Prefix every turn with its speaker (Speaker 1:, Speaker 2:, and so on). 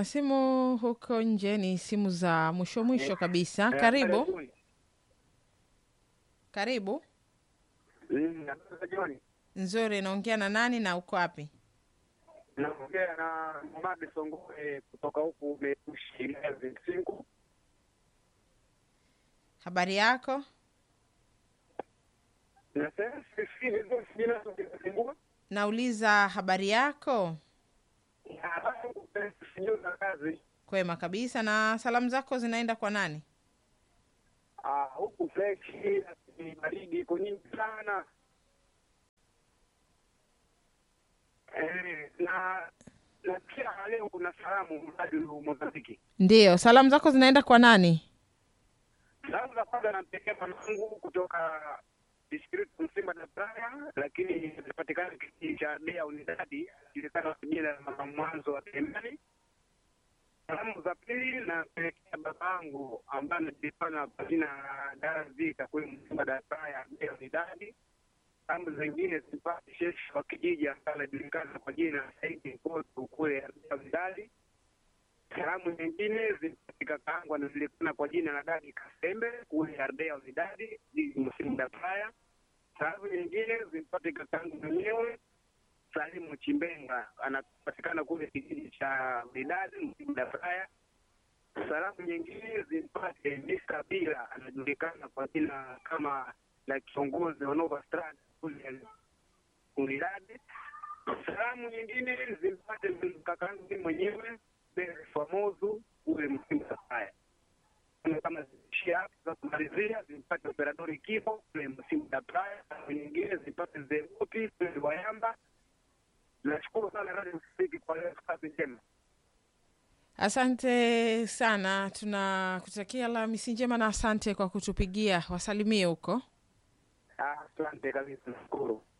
Speaker 1: simu huko nje ni simu za mwisho mwisho kabisa. Karibu, karibu.
Speaker 2: Jioni
Speaker 1: Nzuri, naongea na nani na uko wapi?
Speaker 2: naongea na Mamadi Songoe kutoka huku Metushi Cinco.
Speaker 1: Habari yako?
Speaker 2: Na sasa sisi hizo sijina tunazungua.
Speaker 1: Nauliza habari yako.
Speaker 2: Alafu sijui za kazi.
Speaker 1: Kwema kabisa. Na salamu zako zinaenda kwa nani?
Speaker 2: Ah, huku fresh ni baridi iko nyingi sana. Eh, na na pia leo kuna salamu mradi Mozambiki.
Speaker 1: Ndiyo, salamu zako zinaenda kwa nani?
Speaker 2: Salamu za kwanza nampekea mwanangu kutoka district Msimba na Praya, lakini inapatikana kijiji cha Dea Unidadi, julikana kwa jina la mama mwanzo wa Tembani. Salamu za pili nampelekea babangu ambaye anajulikana kwa jina la Darazika kule Msimba na Praya, Dea Unidadi. Salamu zingine zipate sheshi wa kijiji ambaye anajulikana kwa jina la Saidi Mkoto kule Dea Unidadi. Salamu nyingine zimpate kakaangu anajulikana kwa jina la Dadi Kasembe kule Ardea Vidadi jiji Msimu Dapaya. Salamu nyingine zimpate kakaangu mwenyewe Salimu Chimbenga anapatikana kule kijiji cha Vidadi Msimu Dapaya. Salamu nyingine zimpate Mr. Bila anajulikana kwa jina kama la kiongozi wa Nova Strada kule Unidadi. Salamu nyingine zimpate kakaangu mimi mwenyewe Bere Famozu ule Msimba Safaya. Kama ziishia hapo za kumalizia zimpate operadori kifo ule Msimba Safaya, na nyingine zimpate Zeruti ule Wayamba. Nashukuru sana Radio Msiki kwa leo, kazi njema.
Speaker 1: Asante sana, tunakutakia Alhamisi njema na asante kwa kutupigia. Wasalimie huko.
Speaker 2: Ah, Asante kabisa, nashukuru.